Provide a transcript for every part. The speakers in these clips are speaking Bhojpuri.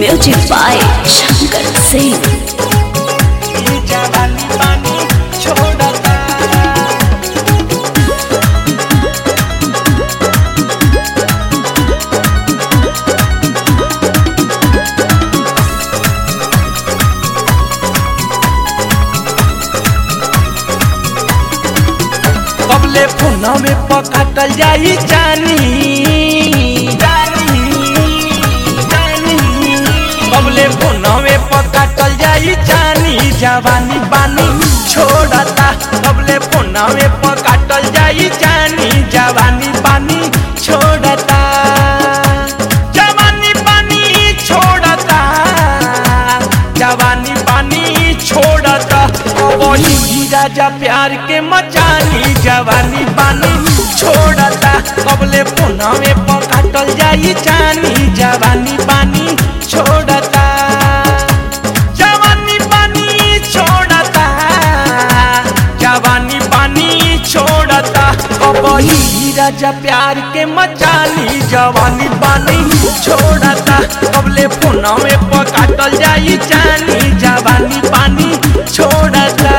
Music by Shankar Singh. ई जवानी पानी छोड़ता कबले फोना में पकटल जाई जानी जानी जानी कबले फोना में पकटल जाई जानी जवानी बानी छोड़ता कबले फोना में पकटल जाई जानी जवानी बानी छोड़ता जवानी पानी छोड़ता जवानी पानी छोड़ता वही राजा प्यार के मचानी जवानी पानी छोड़ता कबले पुनः में पकटल जाई जानी जवानी पानी छोड़ता जवानी पानी छोड़ता जवानी पानी छोड़ता वही राजा प्यार के मचानी जवानी पानी छोड़ता कबले पुनः में पकटल जाई जानी जवानी पानी छोड़ता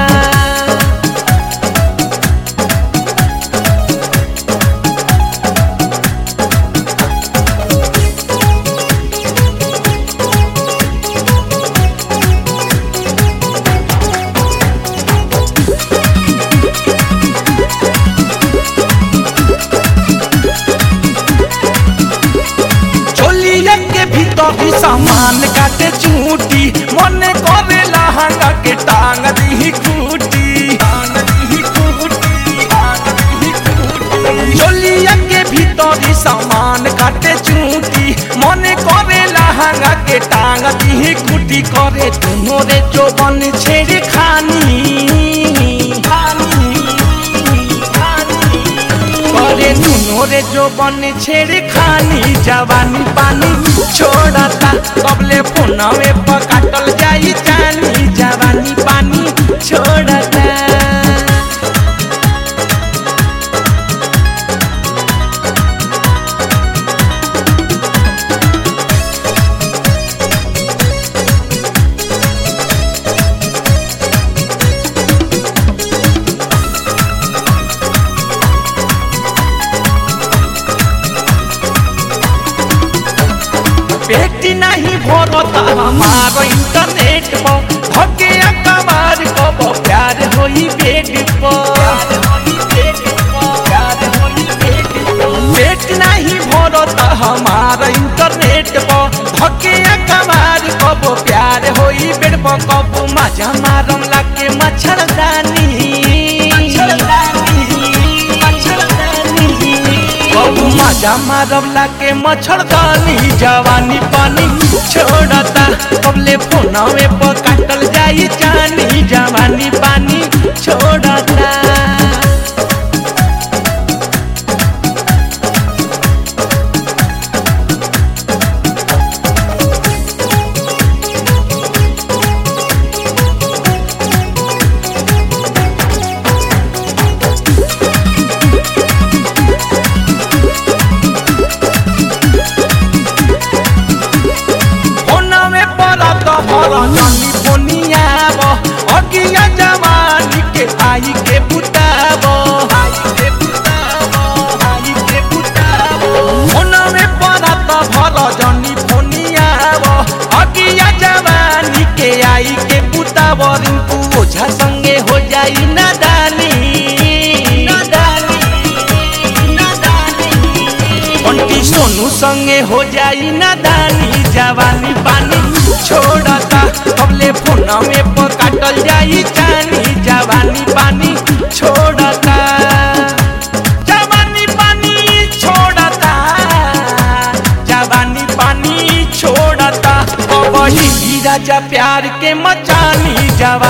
चोलिया के भीतर भी सामान काटे चूटी मन करे लहंगा के टांग दी खूटी टांग दी खूटी, टांग दी खूटी। चोलिया के भीतर भी सामान काटे चूटी मन करे लहंगा के टांग दी खूटी करे दोनों रे जो बन छेड़ खानी खानी खानी करे दुनो रे जो बन छेड़ खानी जवानी पानी छोड़ता कबले फोनवे पकाटल जाई जानी जवानी पानी छोड़ता पेटी नहीं भरता हमारो इंटरनेट पर धके कमार कब प्यार होई बेड पर पेट नहीं भरता हमारा इंटरनेट पर धके कमार कब प्यार होई बेड पर कब मजा मारम लागे मच्छरदानी कबू मजा मारब लाके मच्छरदानी जवानी पानी छोड़ता कबले फोनवे पर काटल जाई जानी जवानी पानी छोड़ता फोनवे पर तो भर जानी फोनियाब अगिया जवानी के आई के बुताब फोनवे पर तो भर जानी फोनियाब अगिया जवानी के आई के बुताब रिंकू ओझा संगे हो जाई नादानी नादानी नादानी बंटी सोनू संगे हो जाई नादानी जवानी पानी छोड़ता कबले फोन में पकाटल जाई जानी जवानी पानी छोड़ता जवानी पानी छोड़ता जवानी पानी छोड़ता वही राजा प्यार के मचानी जवानी